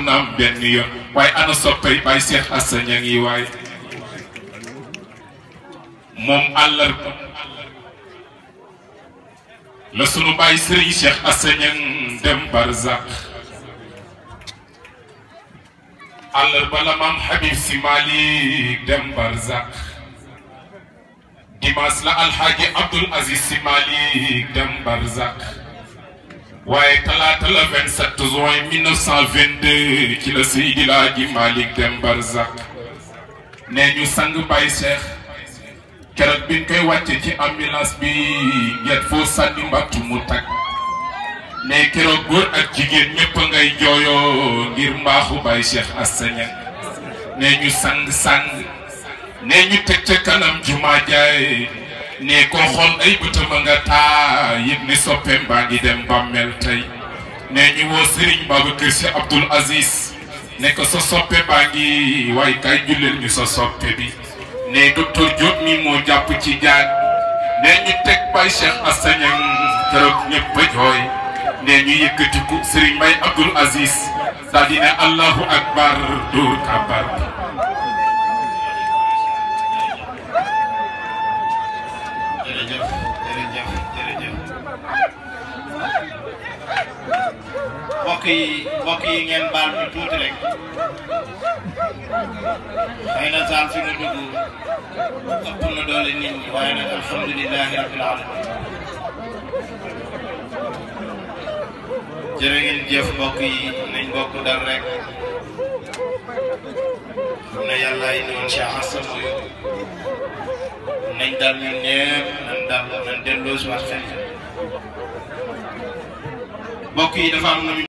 naam benn yoon waaye ana soppay Baye Cheikh Assa ña ngi waay moom àllarba la sunu Baye Serigne Cheikh Assa ña dem Barzak àllarba la maam Habib si Malick dem Barzak dimanche la alxaaji Abdoul Aziz si Malick dem Barzak waaye talaata la 27 juin 1922 ci la Seydi Laaji Malick dem Barzak nee ñu sang Baye Cheikh keroog biñ koy wàcce ci ambulance bi nget foo sànni mbattu mu tag ne keroog góor ak jigéen ñëpp a ngay jooyoo ngir mbaaxu Baye Cheikh Assa Niang ne ñu sang sang ne ñu teg ca kanam jumaa jaay ne koo xool ay bëtam a nga taa yëg ne soppeem baa ngi dem bàmmeel tey ne ñu woo Serigne Babacar Sy Abdoul Aziz ne ko sa soppe baa ngi waaye kay julleel ñu sa soppe bi ne docteur Diop mi moo jàpp ci jaag ne ñu teg Baye Cheikh Assa Niang keroog ñëpp a jooy ne ñu yëkkatiku Serigne Mbaye Abdoul Aziz daal di ne Allahu akbar dóor kabar jërëjëf jërëjëf jërëjëf mbokk yi mbokk yi ngeen baal ñu tuuti rek xëy na saal fi nga dugg ëpp na doole nit ñi waaye nag alhamdulilahi rabbil alamin jërë ngeen jëf mbokk yi nañ bokk dal rek xam ne yàlla indi woon Cheikh Assa mooy nañ dal ñun ñëpp nañ dal nañ delloo si waat xel mbokk yi dafa am na